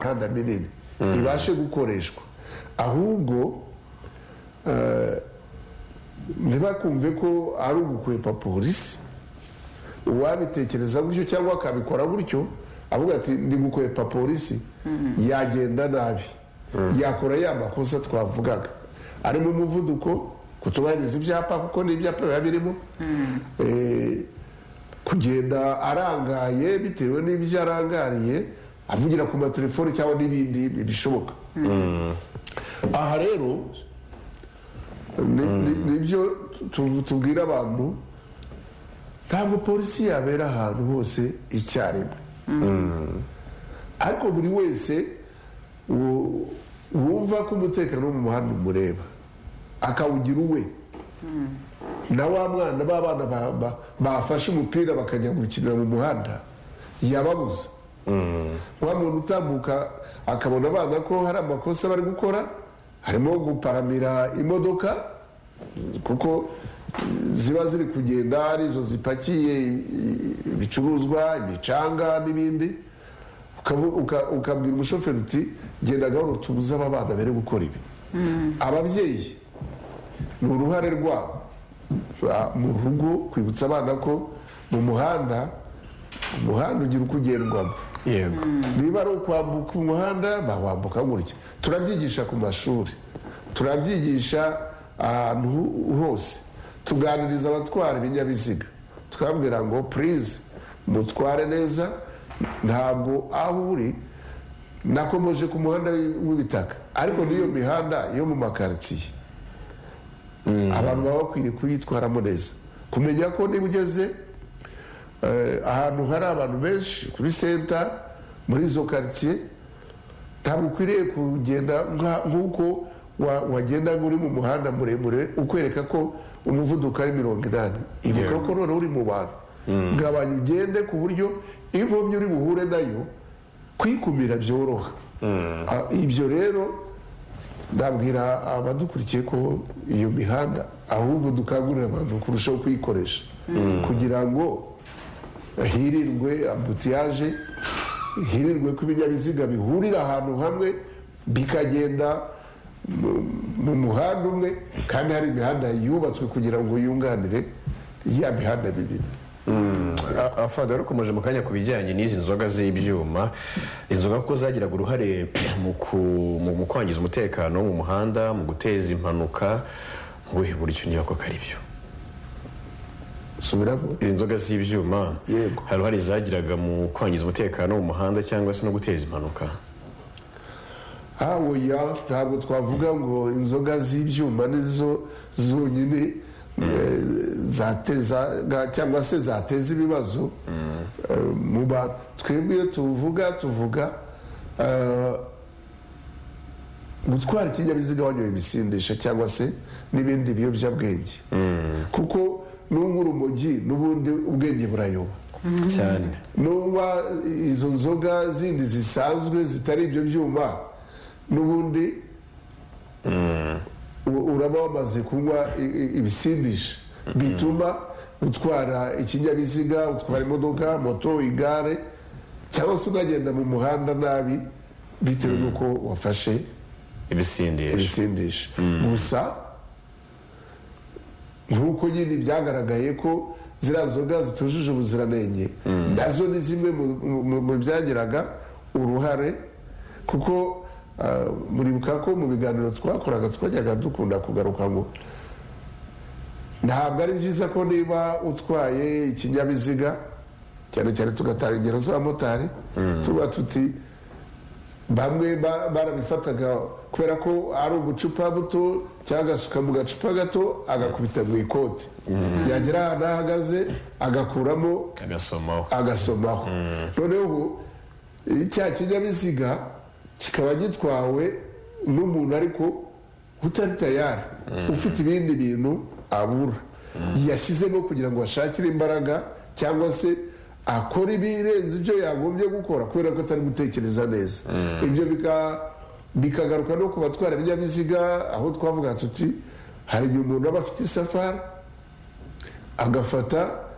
imihanda minini ibashe gukoreshwa ahubwo eh, ntibakumve ko ari ugukwepa polisi uwabitekereza gutyo cyangwa akabikora gutyo avuga ati ndi gukwepa polisi yagenda nabi yakora ya makosa twavugaga arimo umuvuduko kutubahiriza ibyapa kuko n'ibyapa biba birimo Eh, kugenda arangaye bitewe n'ibyo arangariye avugira ku matelefoni cyangwa n'ibindi bishoboka aha rero ni- ni- nibyo tu- tubwira abantu ntabwo polisi yabera ahantu hose icyarimwe ariko buri wese wu- wumva ko umutekano wo mu muhanda umureba akawugira uwe na wa mwana ba bana ba- ba- bafashe umupira bakajya gukinira mu muhanda yababuza wa muntu utambuka akabona abana ko hari amakosa bari gukora harimo guparamira imodoka kuko ziba ziri kugenda arizo zipakiye i- i- ibicuruzwa imicanga n'ibindi ukavu- uka- ukabwira umushoferi uti genda gahoro tubuze aba bana bere gukora ibi ababyeyi ni uruhare rwabo Ba- mu rugo kwibutsa abana ko mu muhanda umuhanda ugira uko ugendwamo yego niba ari ukwambuka umuhanda bawambuka gutya turabyigisha ku mashuri turabyigisha ahantu hose tuganiriza abatwara ibinyabiziga twabwira ngo purize mutware neza ntabwo aho uri nakomeje ku muhanda w'ibitaka ariko n'iyo mihanda yo mu makaritsiye abantu baba bakwiriye kuyitwaramo neza kumenya ko niba ugeze eh, ahantu hari abantu benshi kuri senta muri izo karitsiye ntabwo ukwiriye kugenda nka- nk'uko wa- wagenda uri mu muhanda muremure ukwereka ko umuvuduko ari mirongo inani ibuka ko none uri mu bantu gabanya ugende ku buryo inkomyi uri buhure nayo kwikumira byoroha Ah, ibyo rero ndabwira abadukurikiye ko iyo mihanda ahubwo dukangurira abantu kurushaho kuyikoresha kugira ngo hirindwe ambutiyaje hirindwe ko ibinyabiziga bihurira ahantu hamwe bikagenda mu- mu muhanda umwe kandi hari imihanda yubatswe kugira ngo yunganire ya mihanda minini afado rukomeje mu kanya ku bijyanye n'izi nzoga z'ibyuma inzoga kuko zagiraga uruhare mu ku- mu- mu kwangiza umutekano wo mu muhanda mu guteza impanuka mu buhe buryo niba koko ari byo subiramo izi nzoga z'ibyuma Yego. hari uruhare zagiraga mu kwangiza umutekano wo mu muhanda cyangwa se no guteza impanuka hawoya ntabwo twavuga ngo inzoga z'ibyuma nizo zonyine eh, zatezaga cyangwa se zateza ibibazo eh, mu bantu twebwe iyo tuvuga tuvuga eh, gutwara ikinyabiziga wanyoye ibisindisha cyangwa se n'ibindi biyobyabwenge kuko n'unywa urumogi n'ubundi ubwenge burayoba cyane nuba izo nzoga zindi zisanzwe zitari ibyo byuma n'ubundi u- uraba wamaze kunywa i- i- ibisindisha bituma utwara ikinyabiziga utwara imodoka moto igare cyangwa se unagenda mu muhanda nabi bitewe n'uko wafashe ibisindisha ibisindisha gusa nk'uko nyine byagaragaye ko ziriya nzoga zitujuje ubuziranenge nazo ni zimwe mu- mu- mu byagiraga uruhare kuko ah, muribuka ko mu biganiro twakoraga twajyaga dukunda kugaruka ngo ntabwo ari byiza ko niba utwaye ikinyabiziga cyane cyane tugatanga ingero z'abamotari tuba tuti bamwe ba- barabifataga kubera ko ari ubucupa buto cyangwa agasuka mu gacupa gato agakubita mu ikoti yagera ahantu ahagaze agakuramo agasomaho agasomaho noneho ubu cya kinyabiziga kikaba gitwawe n'umuntu ariko utari tayari ufite ibindi bintu abura yashyizemo kugira ngo ashakire imbaraga cyangwa se akora ibirenze ibyo yagombye gukora kubera ko atari gutekereza neza ibyo bika- bikagaruka no ku batwara ibinyabiziga aho twavuga tuti hari igihe umuntu aba afite isafari agafata